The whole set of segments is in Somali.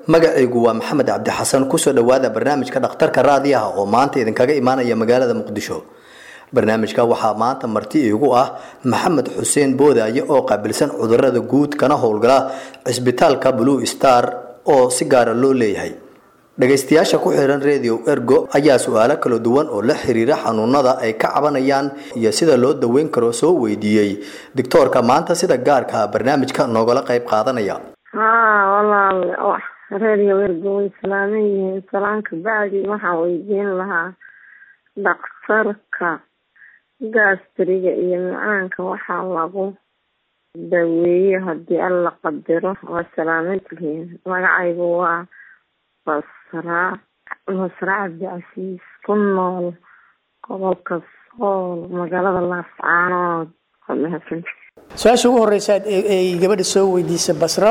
magacaygu waa maxamed cabdi xasan kusoo dhowaada barnaamijka dhakhtarka raadiyaha oo maanta idinkaga imaanaya magaalada muqdisho barnaamijka waxaa maanta marti iigu ah maxamed xuseen boodaaye oo qaabilsan cudurada guud kana howlgala cisbitaalka blue star oo si gaara loo leeyahay dhagaystayaasha ku xiran radio ergo ayaa su-aalo kala duwan oo la xiriira xanuunada ay ka cabanayaan iyo sida loo daweyn karo soo weydiiyey doctoorka maanta sida gaarka barnaamijka noogala qayb qaadanaya haa walaal radio ergo way salaaman yihiin salaanka bacdi waxaan weydiin lahaa dhakhtarka gastriga iyo macaanka waxaa lagu daweeye haddii alla qadiro waa salaamantihiin magacaygu waa basraa basraa cabdicasiis ku nool gobolka sool magaalada laascaanood waa mahadsanta su-aasha ugu horeysa ay gabadha soo weydiisay basra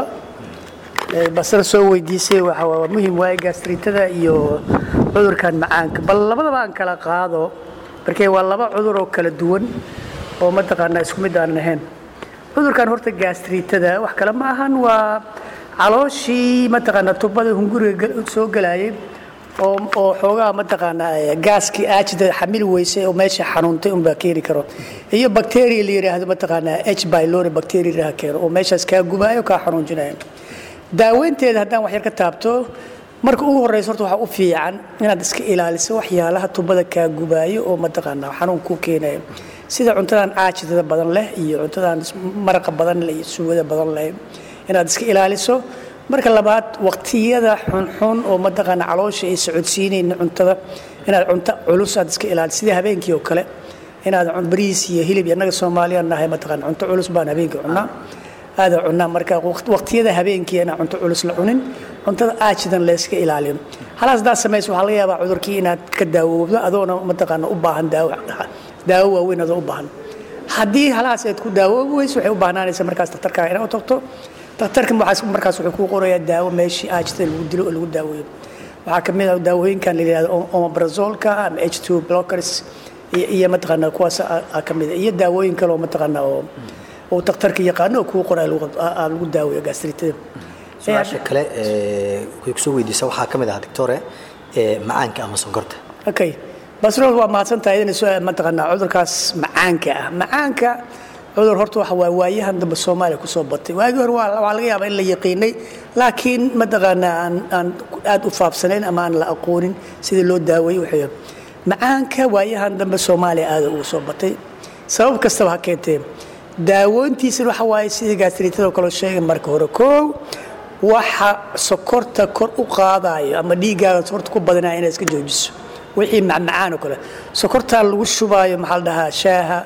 basra soo weydiisay waxa waa muhim waaye gastritada iyo cudurkan macaanka bal labadaba aan kala qaado markee waa laba cudur oo kala duwan oo mataqaanaa isku mid aanan ahayn cudurkan horta gastritada wax kale ma ahan waa calooshii mataqaanaa tubada hunguriga soo galayay oo oo xoogaa mataqaanaa gaaskii aajida xamil weysay oo meesha xanuuntay unbaa keeni karo iyo bacteria la yidhaahdo mataqaanaa h bylori bacteria keeno oo meeshaas kaa gubaayo kaa xanuunjinayo daaweynteeda haddaan wax yar ka taabto marka ugu horeysa horta waxaa u fiican inaad iska ilaaliso waxyaalaha tubada kaa gubaayo oo mataqaanaa xanuun ku keenayo sida cuntadan caajidada badan leh iyo cuntadan maraqa badan leh iyo suugada badan leh inaad iska ilaaliso marka labaad waqtiyada xunxun oo mataqaana caloosha ay socodsiinayna cuntada inaad cunto culus aad iska ilaaliso sida habeenkii oo kale inaad bariis iyo hilib annaga soomaaliyaan nahay mataqaana cunto culus baan habeenkii cunaa aada cunaa marka waqtiyada habeenkii inaan cunto culus la cunin cuntada aajidan layska ilaaliyo halaas haddaad samayso waxaa laga yaabaa cudurkii inaad ka daawoobdo adoona mataqaana u baahan daawo daawo waaweyn adoo u baahan haddii halaas aad ku daawoobi weyso waxay u baahnaanaysaa markaas daktarkaaga inaad u tagto daktarka markaas wuxuu kuu qorayaa daawo meeshii aajida lagu dilo oo lagu daaweeyo waxaa ka mid ah daawooyinkan la yidhahdo omeprazolka ama h two blockers iyo mataqaana kuwaas ka mid iyo daawooyin kale oo mataqaana oo oo daktarka yaqaano oo kuu qoraa lagu daaweeyo gastritada su-aasha kale way kusoo weydiisa waxaa ka mid ah doctore macaanka ama sonkorta okay basrol waa mahadsan tahay inay mataqaanaa cudurkaas macaanka ah macaanka cudur horta waxa waa waayahan dambe soomaaliya kusoo batay waagii hore waa laga yaabaa in la yaqiinay laakiin mataqaanaa aan aan aad u faafsanayn ama aan la aqoonin sidii loo daaweeyey waxay macaanka waayahan dambe soomaaliya aada ugu soo batay sabab kastaba ha keentee daawoontiisana waxa waaye sidii gastritada kaloo sheegay marka hore koow waxa sokorta kor u qaadayo ama dhiiggaaga sokorta ku badanaya inaad iska joojiso wixii macmacaan oo kale sokortaa lagu shubaayo maxaa la dhahaa shaaha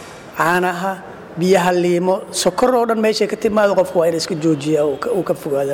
caanaha biyaha liimo sokor oo dhan meeshay ka timaado qofku waa ina iska joojiya uu ka fogaada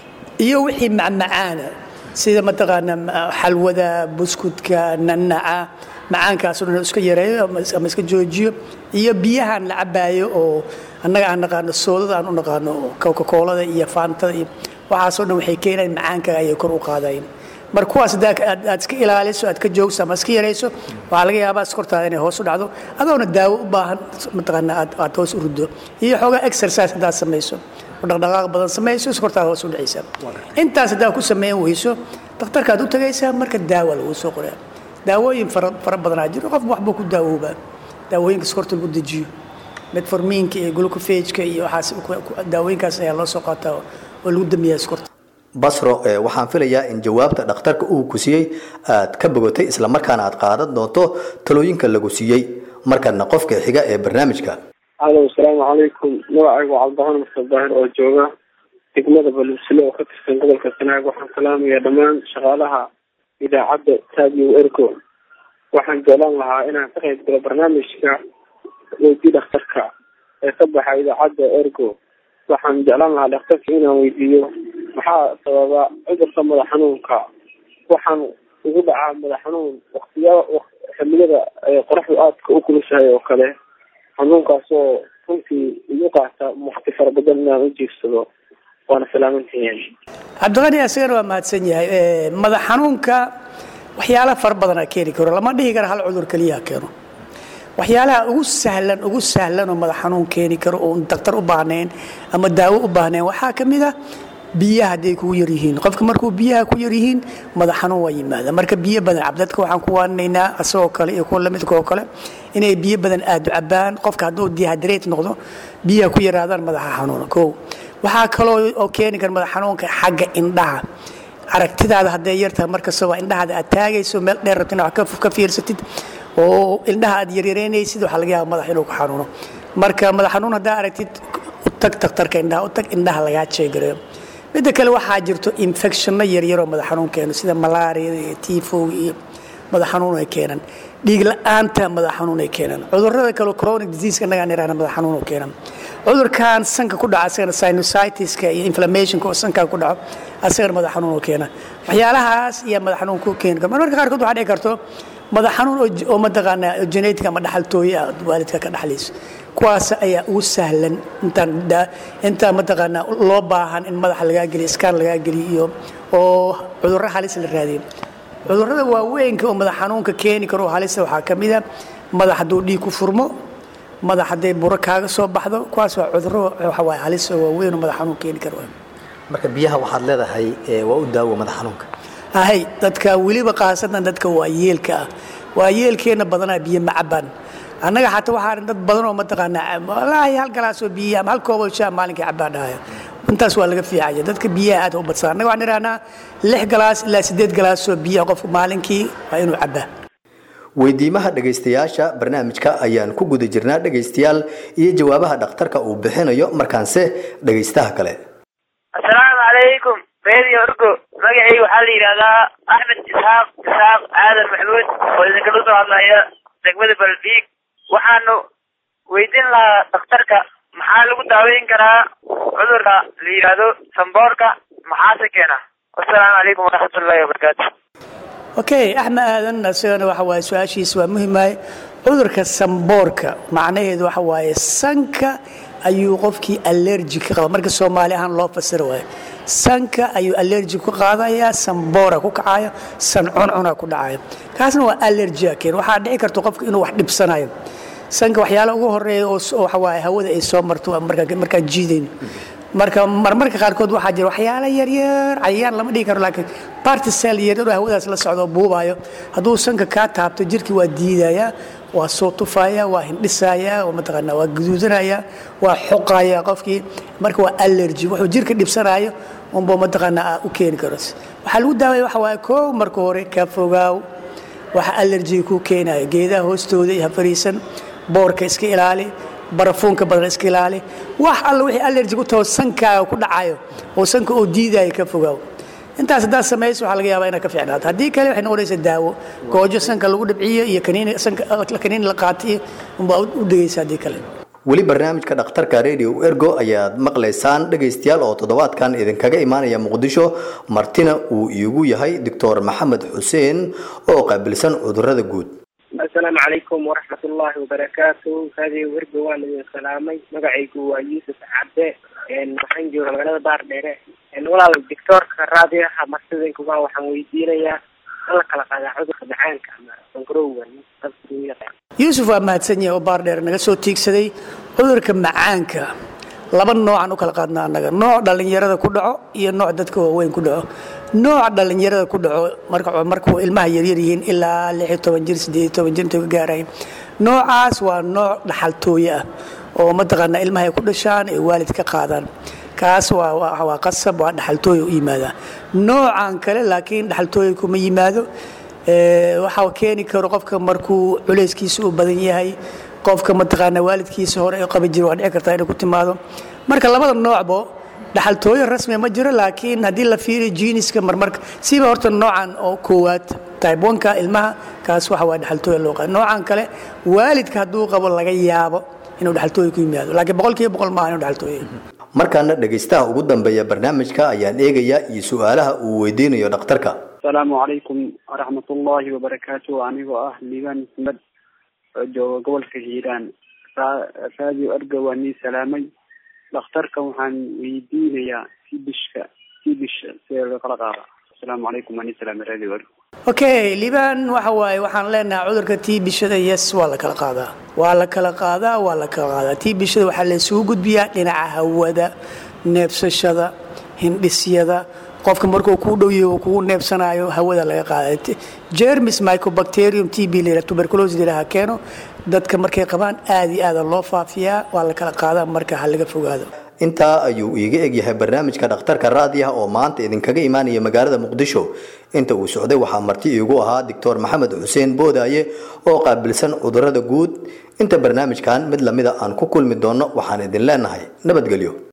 iyo wixii macmacaana sida mataqaana xalwada buskudka nanaca macaankaas dhan iska yareeyo ama iska joojiyo iyo biyahaan la cabaayo oo annaga aan naqaano soodada aan u naqaano coca-coolada iyo faantada iyo waxaasoo dhan waxay keenayan macaanka ayay kor u qaadayen marka kuwaas aad iska ilaaliso aad ka joogso ama iska yarayso waxaa laga yaabaa skortaada inay hoos u dhacdo adoona daawo u baahan mataqaana aad hoos u ruddo iyo xoogaa exercise haddaad samayso oo dhaqdhaqaaq badan samayso skortaada hoos u dhacaysa intaas haddaad ku sameyn weyso dhakhtarkaad u tagaysaa marka daawa lagu soo qoraa daawooyin fara badanaa jiro qof waxbuu ku daawoobaa daawooyinka skorta lagu dejiyo metformiinka iyo glucofageka iyo waxaas daawooyinkaas ayaa loo soo qaataa oo lagu damiyaa skorta basro waxaan filayaa in jawaabta dhakhtarka uu ku siiyey aad ka bogatay islamarkaana aad qaadan doonto talooyinka lagu siiyey markana qofka xiga ee barnaamijka alo asalaamu calaykum magacaygu cabdiraxmaan masal daahir oo jooga degmada balusle oo ka tirsan gobolka sanaag waxaan salaamayaa dhammaan shaqaalaha idaacadda taadiyo ergo waxaan jeclaan lahaa inaan ka qayb galo barnaamijka weydii dhakhtarka ee ka baxa idaacadda ergo waxaan jeclaan lahaa dhakhtarka inaan weydiiyo maxaa sababa cudurka madax xanuunka waxaan ugu dhacaa madax xanuun waktiya xiliyada qoraxdu aadka u kulushahay oo kale xanuunkaas oo runtii igu qaata wakti fara badan inaan u jiifsado waana salaamantihiin cabdiqani asagana waa mahadsan yahay madax xanuunka waxyaala fara badanaa keeni karo lama dhihi karo hal cudur keliyaha keeno waxyaalaha ugu sahlan ugu sahlan oo madax xanuun keeni karo oo daktar u baahnayn ama daawo u baahnayn waxaa ka mid ah biyaha hadday kugu yaryihiin qofka markuu biyaha ku yaryihiin madax xanuun waa yimaada marka biyo badan cab dadka waxaan ku waaninaynaa asagoo kale iyo kuwa lamidka oo kale inay biyo badan aada u cabaan qofka hadduu dehydrate noqdo biyaha ku yaraadaan madaxa xanuuna kow waxaa kaloo oo keeni kara madax xanuunka xagga indhaha aragtidaada hadday yartahay markastaba indhahaada aad taagayso meel dheer rabto inaad wax ka fiirsatid oo indhaha aad yaryareynaysid waxaa laga yaaba madax inuu ku xanuuno marka madax xanuun haddaa aragtid u tag takhtarka indhaha u tag indhaha lagaa jeegareeyo midda kale waxaa jirto infectionno yaryaroo madax xanuun keeno sida malaariyada iyo tiifowga iyo madax xanuun ay keenaan dhiig la-aanta madax xanuun ay keenaan cudurrada kale chronic disease nagaan irahna madax xanuun oo keenan cudurkan sanka ku dhaca asagana sinusitis-ka iyo inflammationka oo sankaa ku dhaco asagana madax xanuun oo keena waxyaalahaas iyo madax xanuun ku keeni kara marmarka qaarkood waxaa dhici karto madax xanuun oo mataqaanaa genetic ama dhaxaltooye ah waalidka ka dhaxlayso kuwaas ayaa ugu sahlan intaan intaan mataqaanaa loo baahan in madaxa lagaa geliyo iskaan lagaa geliyo iyo oo cudurro halis la raadiyo cudurrada waaweynka oo madax xanuunka keeni karo oo halisa waxaa ka mid a madax hadduu dhiig ku furmo madax hadday buro kaaga soo baxdo kuwaas waa cudurro waxawaaye halis oo waaweyn oo madax xanuun keeni karo marka biyaha waxaad leedahay waa u daawo madax xanuunka ahay dadka weliba khaasatan dadka waa yeelka ah waa yeelkeenna badanaa biyo ma cabaan annaga xataa waxaa dad badan oo mataqaanaa walaahi hal galaasoo biyo ama hal kooboo shaa maalinkii cabaan dhahayo intaas waa laga fiicaya dadka biyaha aad u badsan annaga waxaan idhahnaa lix galaas ilaa siddeed galaasoo biyaha qofku maalinkii waa inuu cabaa weydiimaha dhegaystayaasha barnaamijka ayaan ku guda jirnaa dhegaystayaal iyo jawaabaha dhakhtarka uu bixinayo markaanse dhegaystaha kale assalaamu calaykum radio orgo magacayga waxaa la yidhahdaa axmed isxaaq isxaaq aadan maxmuud oo idinkala soo hadlaya degmada balbiig waxaanu weydiin lahaa dhakhtarka maxaa lagu daaweyn karaa cudurka la yidhaahdo samboorka maxaase keena wasalaamu calaykum waraxmatullaahi wabarakaatu okay axmed aadan isagana waxa waaye su-aashiisa waa muhimahay cudurka samboorka macnaheedu waxa waaye sanka ayuu qofkii allergi ka qaba marka soomaali ahaan loo fasira waayo sanka ayuu allergi ku qaadayaa samboora ku kacaya san cuncuna ku dhacaya kaasna waa allergia keen waxaa dhici karta qofka inuu wax dhibsanayo sanka waxyaala ugu horeeya oo waxa waaye hawada ay soo marto markaan jiidayno marka marmarka qaarkood waxaa jira waxyaala yaryar cayayaan lama dhigi karo laakiin bartisel yaryar oo hawadaas la socdo oo buubayo hadduu sanka kaa taabto jirkii waa diidaya waa soo tufaya waa hindhisaya oo mataqaanaa waa guduudanaya waa xoqaya qofkii marka waa allergy wuxuu jirka dhibsanayo unbuu mataqaanaa u keeni karo waxaa lagu daawaya waxa waaye koo marka hore ka fogaaw waxa allergy ku keenaya geedaha hoostooda iyo hafariisan boorka iska ilaali barafuunka badan iska ilaali wax alla wixii allergy ku taho sankaaga ku dhacayo oo sanka oo diidaya ka fogaaw intaas haddaad samayso waxaa laga yaabaa inaad ka fiicnaato haddii kale waxay noqonaysaa daawo goojo sanka lagu dhibciyo iyo kaniini sanka kaniini la qaatiyo unbaa u dhegaysa haddii kale weli barnaamijka dhakhtarka radio ergo ayaad maqlaysaan dhegaystayaal oo toddobaadkan idinkaga imaanaya muqdisho martina uu iigu yahay doctor maxamed xuseen oo qaabilsan cudurrada guud assalaamu calaykum waraxmat ullaahi wabarakaatu radio ergo waan idin salaamay magacaygu waa yuusuf cabde waxaan jooga magaalada baardheere walaal doctoorka raadiyaha marsidankuga waxaan weydiinayaa in la kala qaadaa cudurka macaanka ama sankarowga yuusuf waa mahadsan yahay oo baardheer naga soo tiigsaday cudurka macaanka laba noocaan u kala qaadnaa annaga nooc dhallinyarada ku dhaco iyo nooc dadka waaweyn ku dhaco nooca dhallinyarada ku dhaco marka markuu ilmaha yaryar yihiin ilaa lix iyo toban jir siddeed iyo toban jir intuu ka gaaraya noocaas waa nooc dhaxaltooye ah oo mataqaanaa ilmaha ay ku dhashaan ay waalid ka qaadaan kaas waa waa qasab waa dhaxaltooye u yimaadaa noocan kale laakiin dhaxaltooye kuma yimaado waxaa keeni karo qofka markuu culayskiisa u badan yahay qofka mataqaanaa waalidkiisa hore ee qabi jira waa dhici kartaa inay ku timaado marka labada noocbo dhaxaltooyo rasmi ma jiro laakiin haddii la fiiriyo jiiniska marmarka siba horta noocan oo koowaad type onka ilmaha kaas waxa waa dhaxaltooya loo qaada noocan kale waalidka hadduu qabo laga yaabo inuu dhaxaltooya ku yimaado laakiin boqolkiiba boqol maaha inuu dhaxaltooya markaana dhegaystaha ugu dambeeya barnaamijka ayaan eegayaa iyo su-aalaha uu weydiinayo dhakhtarka asalaamu calaykum waraxmatullaahi wabarakaatu anigoo ah liibaan maxmed oo jooga gobolka hiiraan radio erga waa nii salaamay dhakhtarka waxaan weydiinayaa tibishka tibisha sidee loo kala qaada asalaamu calaykum waa nii salaamay radio erga okay liibaan waxa waaye waxaan leenahay cudurka tiibishada yes waa la kala qaadaa waa la kala qaadaa waa la kala qaadaa tiibishada waxaa la isugu gudbiyaa dhinaca hawada neebsashada hindhisyada qofka markuu kuu dhowyaho kugu neebsanayo hawada laga qaada jermis mycobacterium t b la tuberculosis ilaha keeno dadka markay qabaan aad iyo aada loo faafiyaa waa la kala qaadaa marka ha laga fogaado intaa ayuu iiga egyahay barnaamijka dhakhtarka raadiyaha oo maanta idinkaga imaanaya magaalada muqdisho inta uu socday waxaa marti iigu ahaa doctor maxamed xuseen boodaaye oo qaabilsan cudurada guud inta barnaamijkan mid lamida aan ku kulmi doonno waxaan idin leenahay nabadgelyo